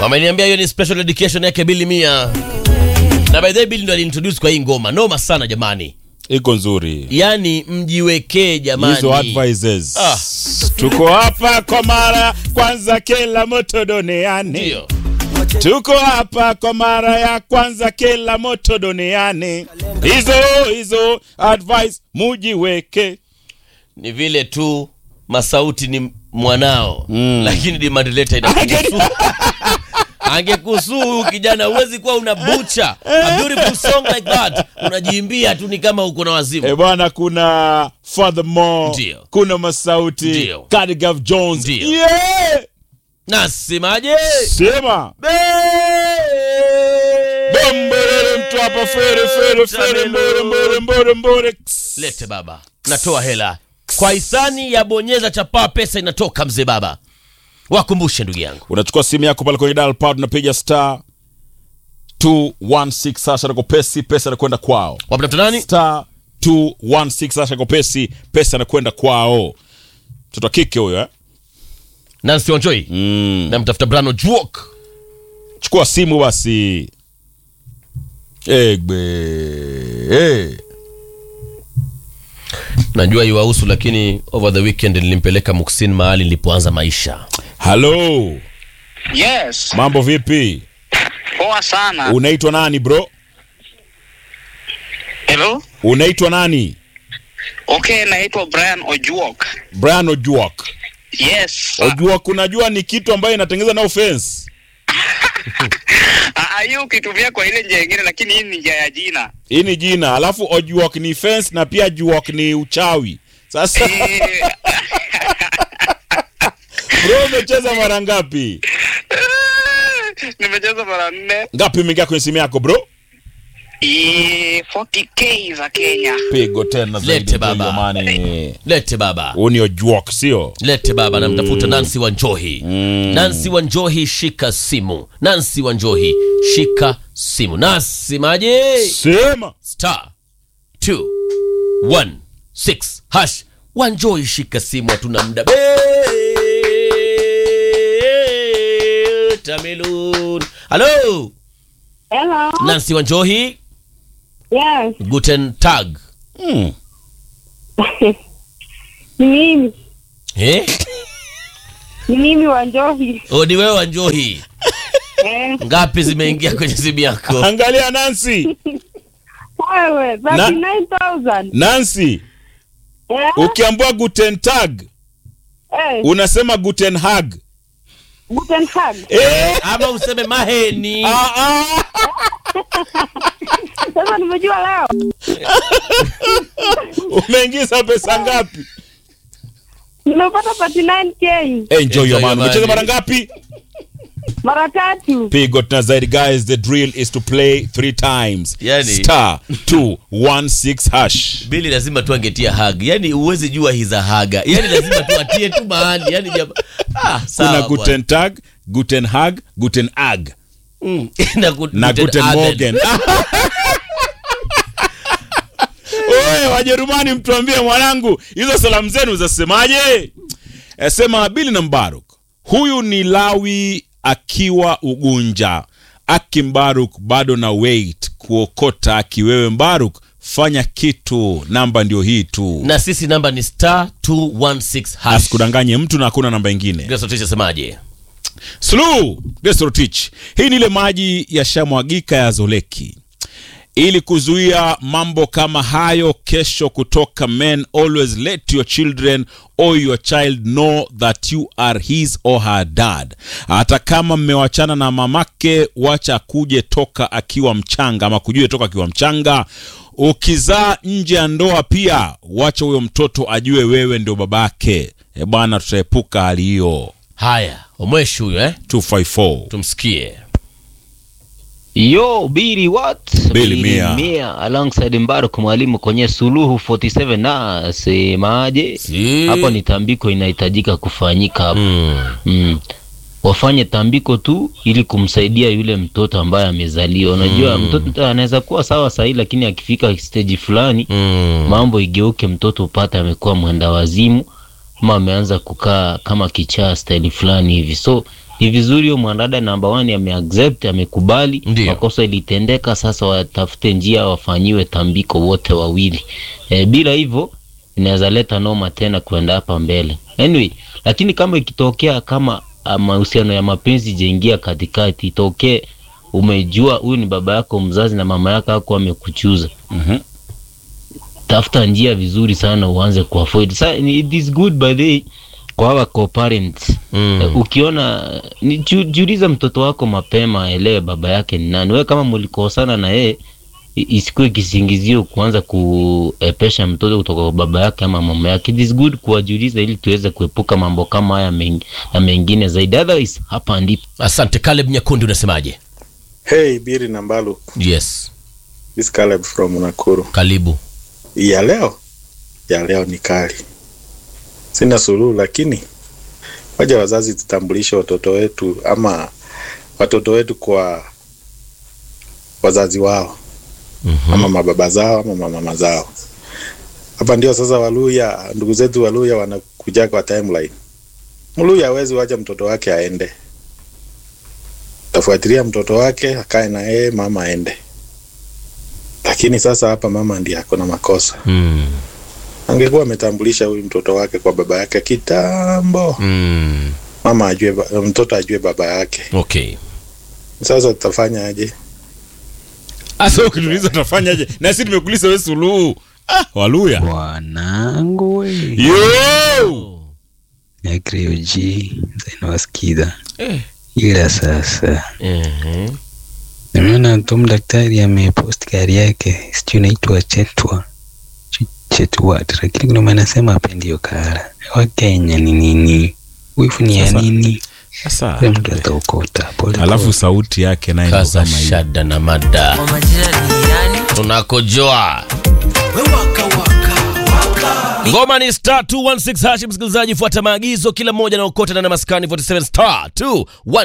Wameniambia hiyo ni special dedication yake Billy Mia. Na by the way Billy ndo alintroduce kwa hii ngoma. Noma sana jamani. iko nzuri Yaani mjiwekee jamani. hizo advices Ah. tuko hapa kwa mara kwanza kila moto duniani Ndio. tuko hapa kwa mara ya kwanza kila moto duniani hizo hizo advice mujiweke Ni vile tu Masauti ni mwanao Mm. lakini demand letter inakuhusu. Angekusuu huyu kijana, huwezi kuwa una bucha a beautiful song like that, unajiimbia tu ni kama uko na wazimu. E bwana, kuna Furthermore, Ndio. kuna Masauti, Ndio. Cardigan Jones. Ndio. Yeah! Nasemaje? Sema. Bombole mtu hapa fere fere fere mbore mbore mbore mbore. Lete baba, natoa hela kwa hisani ya bonyeza chapaa, pesa inatoka mzee baba. Wakumbushe ndugu yangu, Unachukua simu yako pale kwenye dial pad unapiga star 216 sasha na kopesi pesa inakwenda kwao. wapata nani? Star 216 sasha kopesi pesa inakwenda kwao. Mtoto wa kike huyo eh? Nancy Wanjoi Mm. na mtafuta Brano Juok. chukua simu basi egbe hey. Najua iwahusu, lakini over the weekend nilimpeleka Muksin mahali nilipoanza maisha. halo Yes, mambo vipi poa sana. unaitwa nani bro Hello? unaitwa nani Okay, naitwa Brian Ojuok. brian ojuak Yes. ojuak unajua ni kitu ambayo inatengeneza na offense Ah, ah, hiyo ukitumia kwa ile njia nyingine, lakini hii ni njia ya jina. hii ni jina alafu ojuak ni fence na pia juak ni uchawi sasa Eh, bro umecheza mara ngapi Nimecheza mara nne. ngapi imeingia kwenye simu yako bro Eh, 40k za Kenya. pigo tena zaidi, Lete baba. jamani. Lete baba, huu ni ojuak sio lete baba, namtafuta Nancy Wanjohi. Nancy Wanjohi, shika simu. Nancy Wanjohi, shika simu. Nasemaje? sema star 216 hash Wanjohi, shika simu, hatuna muda. Tamelun. Halo, Hello. Nancy Wanjohi, Yes. guten tag. hmm. Ni mimi. Eh? Ni mimi Wanjohi. O, ni wewe Wanjohi. Eh, Ngapi zimeingia kwenye simu yako? angalia nancy wewe 39,000. nancy Eh? ukiambua guten tag Eh, unasema guten hag Guten Tag. eh? Ama useme maheni. ah, ah. Sasa nimejua leo. umeingiza pesa ngapi Nimepata 39k enjoy your your man money. umecheza mara ngapi mara tatu. pigo tena zaidi guys the drill is to play three times Yani- star 216 hash Bili lazima tu angetia hag. Yaani huwezi jua hiza haga. Yaani lazima tu atie tu mahali. Yaani jama... Ah, sawa. kuna bwana. guten tag guten hag guten ag Mm. na, gu- na guten Abend. morgen oye wajerumani mtuambie mwanangu hizo salamu zenu zasemaje Eh, sema bili na mbaruk huyu ni lawi akiwa ugunja aki mbaruk bado na wait kuokota akiwewe mbaruk fanya kitu namba ndio hii tu Na sisi namba ni star 216 hash. asikudanganye mtu na hakuna namba ingine Grace Otisha semaje? Slu Desorotich. Hii ni ile maji yashamwagika ya Zoleki ili kuzuia mambo kama hayo kesho kutoka men always let your children or your child know that you are his or her dad hata kama mmewachana na mamake wacha kuje toka akiwa mchanga ama kujue toka akiwa mchanga ukizaa nje ya ndoa pia wacha huyo mtoto ajue wewe ndio babake e bwana tutaepuka hali hiyo Haya, omweshi huyo eh? 254 Tumsikie. Yo, Bili what? Bili Mia. Mia alongside Mbaruk mwalimu kwenye Suluhu 47 na semaje? Si. Hapo ni tambiko inahitajika kufanyika hapo. Mm. Mm. Wafanye tambiko tu ili kumsaidia yule mtoto ambaye amezaliwa. Unajua mtoto anaweza kuwa sawa sahi, lakini akifika stage fulani Mm. mambo igeuke, mtoto upate amekuwa mwenda wazimu ama ameanza kukaa kama kichaa staili fulani hivi, so ni vizuri huyo mwanadada namba one ameaccept amekubali Ndio. makosa ilitendeka sasa watafute njia wafanyiwe tambiko wote wawili e, bila hivyo inaweza leta noma tena kwenda hapa mbele anyway lakini kama ikitokea kama ah, mahusiano ya mapenzi jaingia katikati itokee umejua huyu ni baba yako mzazi na mama yako ako amekuchuza Mhm. tafuta njia vizuri sana uanze kuavoid Sa, ni- it is good by the way, kwa hawa co-parents Mm. Eh, ukiona ni, ju, jiulize mtoto wako mapema aelewe baba yake ni nani wewe kama mlikosana na yeye i- isikuwe kisingizio kuanza kuepesha mtoto kutoka kwa baba yake ama mama yake it is good kuwajiuliza ili tuweze kuepuka mambo kama haya meng, na mengine zaidi otherwise hapa ndipo asante caleb nyakundi unasemaje Hey, Biri na Mbalu. yes This Caleb from Nakuru. karibu Ya leo? Ya leo ni kali. Sina suluhu lakini waja wazazi tutambulishe watoto wetu ama watoto wetu kwa wazazi wao Mhm. ama mababa zao ama mamama zao. Hapa ndio sasa Waluya, ndugu zetu Waluya wanakuja kwa timeline. Mluya hawezi wacha mtoto wake aende, tafuatilia mtoto wake akae na yeye, mama aende. Lakini sasa hapa mama ndiye ako na makosa. Mm. Angekuwa ametambulisha huyu mtoto wake kwa baba yake kitambo, Mm. mama ajue, ba- mtoto ajue baba yake. okay Sasa tutafanya aje? Asa ukituliza utafanyaje? Na sisi tumekuuliza wewe suluhu. Ah, Waluya. Wanangu we Yo! Agrioji zinawasikiza ila sasa Mhm. nimeona tu daktari amepost gari yake sijui inaitwa chetwa Ch- chetwat lakini kuna maana anasema apendi hiyo kara wakenya ni nini wifu ni ya Sasa- nini Sasa Ule mtu ataokota pole alafu pole. sauti yake naye ndo kaza kama hiyo. shada na mada tunakojoa ngoma ni star 216 hashi msikilizaji fuata maagizo kila mmoja naokota na maskani 47 star 2